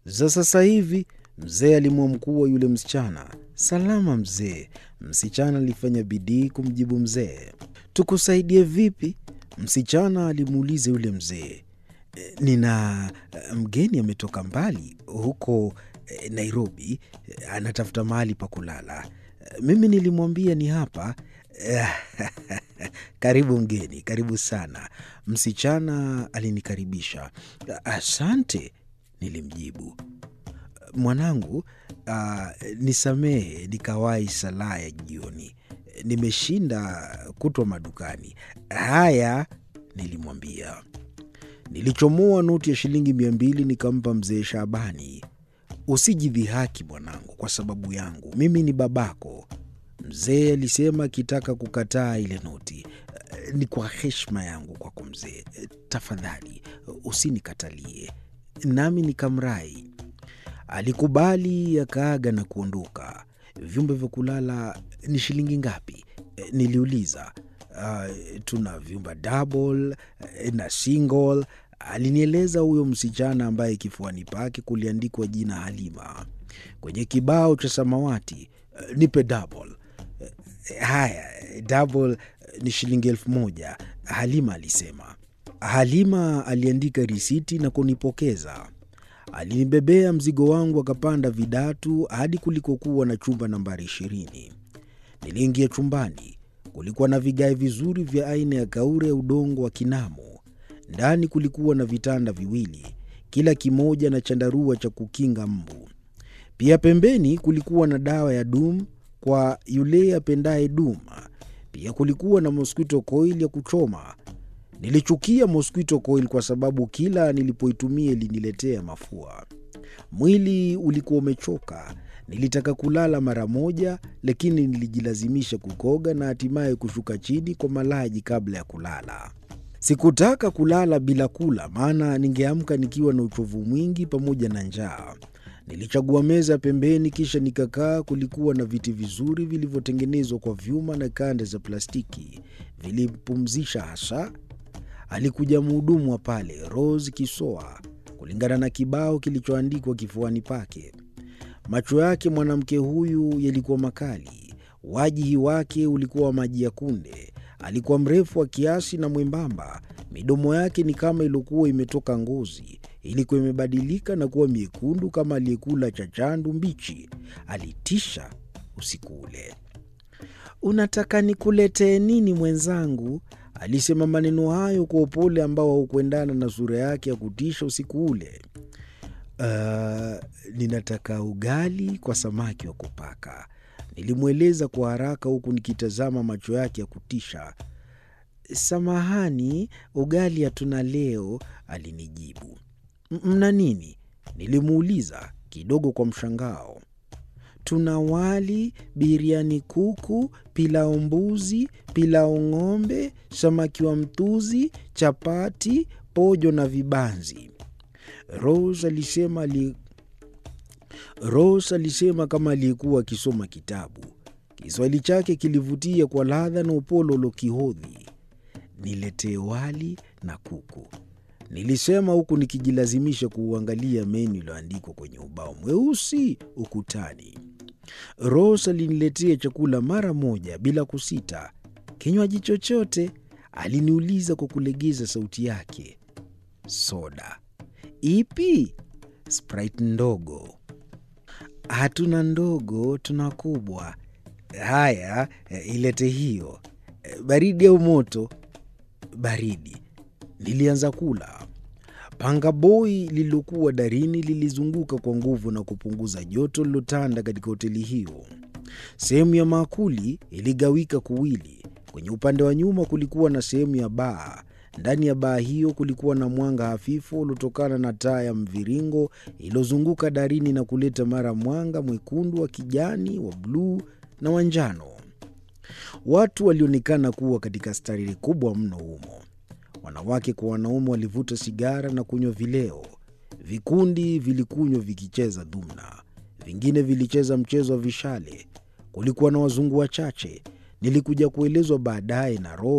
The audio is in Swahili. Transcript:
za sasa hivi? Mzee alimwamkua yule msichana. Salama mzee, msichana alifanya bidii kumjibu mzee. Tukusaidie vipi? Msichana alimuuliza yule mzee. Nina mgeni ametoka mbali huko Nairobi, anatafuta mahali pa kulala. Mimi nilimwambia ni hapa. Karibu mgeni, karibu sana. Msichana alinikaribisha. Asante, nilimjibu. Mwanangu, uh, nisamehe nikawahi salaa ya jioni. Nimeshinda kutwa madukani. Haya, nilimwambia. Nilichomoa noti ya shilingi mia mbili nikampa mzee Shabani. Usijidhihaki mwanangu kwa sababu yangu, mimi ni babako, mzee alisema akitaka kukataa ile noti. Ni kwa heshima yangu kwako mzee, tafadhali usinikatalie. Nami nikamrai. Alikubali, akaaga na kuondoka. Vyumba vya kulala ni shilingi ngapi? Niliuliza. Uh, tuna vyumba double na single, alinieleza huyo msichana ambaye kifuani pake kuliandikwa jina Halima kwenye kibao cha samawati. Uh, nipe double. Uh, haya, double ni shilingi elfu moja, Halima alisema. Halima aliandika risiti na kunipokeza. Alinibebea mzigo wangu akapanda vidatu hadi kulikokuwa na chumba nambari ishirini. Niliingia chumbani. Kulikuwa na vigae vizuri vya aina ya kaure ya udongo wa Kinamo. Ndani kulikuwa na vitanda viwili, kila kimoja na chandarua cha kukinga mbu. Pia pembeni kulikuwa na dawa ya dum kwa yule apendaye dum. Pia kulikuwa na mosquito coil ya kuchoma. Nilichukia mosquito coil kwa sababu kila nilipoitumia iliniletea mafua. Mwili ulikuwa umechoka. Nilitaka kulala mara moja, lakini nilijilazimisha kukoga na hatimaye kushuka chini kwa malaji kabla ya kulala. Sikutaka kulala bila kula, maana ningeamka nikiwa na uchovu mwingi pamoja na njaa. Nilichagua meza pembeni, kisha nikakaa. Kulikuwa na viti vizuri vilivyotengenezwa kwa vyuma na kanda za plastiki, vilipumzisha hasa. Alikuja mhudumu wa pale, Rose Kisoa, kulingana na kibao kilichoandikwa kifuani pake. Macho yake mwanamke huyu yalikuwa makali. Wajihi wake ulikuwa wa maji ya kunde. Alikuwa mrefu wa kiasi na mwembamba. Midomo yake ni kama iliokuwa imetoka ngozi, ilikuwa imebadilika na kuwa miekundu kama aliyekula chachandu mbichi. Alitisha usiku ule. Unataka nikuletee nini mwenzangu? Alisema maneno hayo kwa upole ambao haukuendana na sura yake ya kutisha usiku ule. Uh, ninataka ugali kwa samaki wa kupaka, nilimweleza kwa haraka huku nikitazama macho yake ya kutisha. Samahani, ugali hatuna leo, alinijibu. Mna nini? Nilimuuliza kidogo kwa mshangao. Tuna wali, biriani kuku, pilau mbuzi, pilau ng'ombe, samaki wa mtuzi, chapati, pojo na vibanzi. Rose alisema ali... Rose alisema kama aliyekuwa akisoma kitabu. Kiswahili chake kilivutia kwa ladha na upole uliokihodhi. Niletee wali na kuku, nilisema huku nikijilazimisha kuuangalia menu iliyoandikwa kwenye ubao mweusi ukutani. Rose aliniletea chakula mara moja bila kusita. Kinywaji chochote? aliniuliza kwa kulegeza sauti yake. Soda Ipi? Sprite ndogo. Hatuna ndogo, tuna kubwa. Haya, ilete hiyo. Baridi au moto? Baridi. Nilianza kula. Panga boi lililokuwa darini lilizunguka kwa nguvu na kupunguza joto lilotanda katika hoteli hiyo. Sehemu ya maakuli iligawika kuwili. Kwenye upande wa nyuma kulikuwa na sehemu ya baa. Ndani ya baa hiyo kulikuwa na mwanga hafifu uliotokana na taa ya mviringo iliyozunguka darini na kuleta mara mwanga mwekundu, wa kijani, wa bluu na wa njano. Watu walionekana kuwa katika starehe kubwa mno humo. Wanawake kwa wanaume walivuta sigara na kunywa vileo. Vikundi vilikunywa vikicheza dhumna, vingine vilicheza mchezo wa vishale. Kulikuwa na wazungu wachache. Nilikuja kuelezwa baadaye na Rose